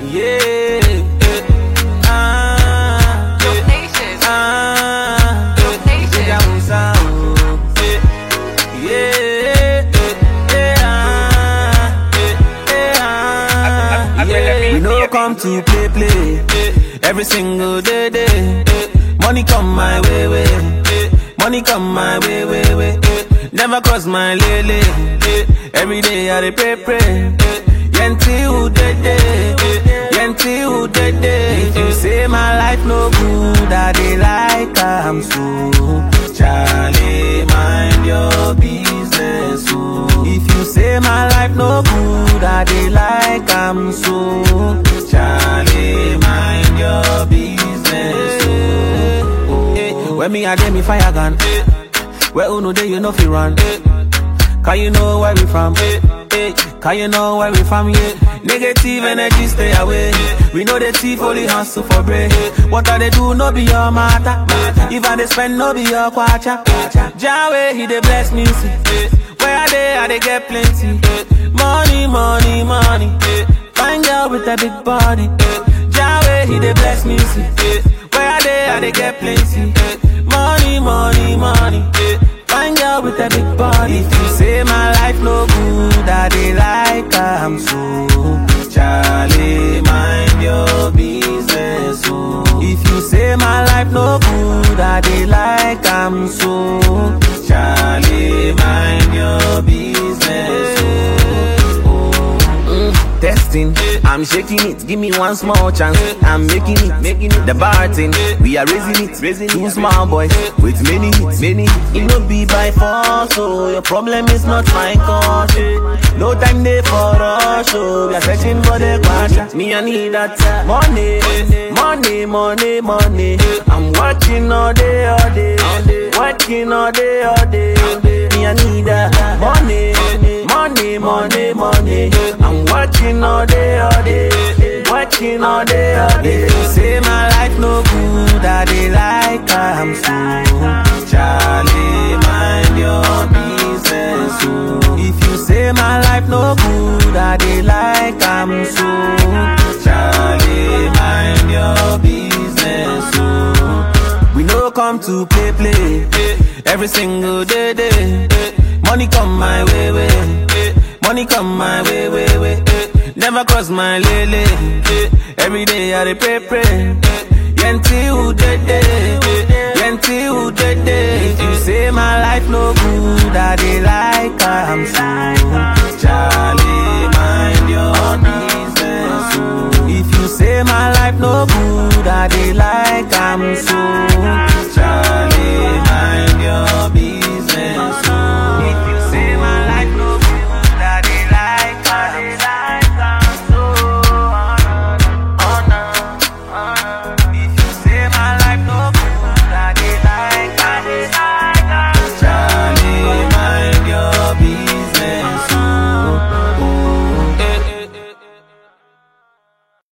Yeah. eh, Ah. Dope eh, Nation. Ah. Dope Nation. Ella usa, oh, eh, Yeah. eh, eh, ah, eh, eh, ah, I- I- I yeah. better be- We no be- come to play play every single day day. Money come my way way, money come my way way way. Never cross my lele. Every day I dey pray pray. Yenti who dead day, yenti who dead day. If you say my life no good, I dey like am so. Charlie, mind your business. Oh. If you say my life no good, I dey like am so. Charlie, mind your business. Oh. Eh, When me a dey me fire gun, where uno dey you know fi run. Can you know where we from? Eh, Can you know where we from? Yeah. Negative energy stay away. We know the thief only hustle for bread. What I they do no be your matter. If I they spend no be your kwacha. Jawe he dey bless me see. Where I dey I dey get plenty. Money money money. Find girl with a big body. Jawe he dey bless me see. Where I dey I dey get plenty. Money money money. Find girl with a big body. If you say my life no good, I dey like am so. Charlie, mind your business. Oh. If you say my life no good, I dey like am so. Charlie, mind your business. Oh. Mm, testing, I'm shaking it. Give me one small chance. I'm making it, making it. The bar thing, we are raising it, raising Two small boys with many hits, many. hits. It no be by force, so your problem is not my cause. No time there for us, so we are searching for the question. Me I need that money, money, money, money. I'm working all day, all day, working all day, all day. Me I need that money, money, money, money. I'm working all day, all day, working all day, all day. If you say my life no good, I dey like I'm so. Charlie, mind your business. Oh. If you say my life no good, I dey like I'm so. Charlie, mind your business. Oh. We no come to play play every single day day. Money come my way way, money come my way way way. Never cross my lele. Every day I dey pray pray. Yenti who dead day, yenti who dead day. If you say my life no good, I dey like am so. Charlie, mind your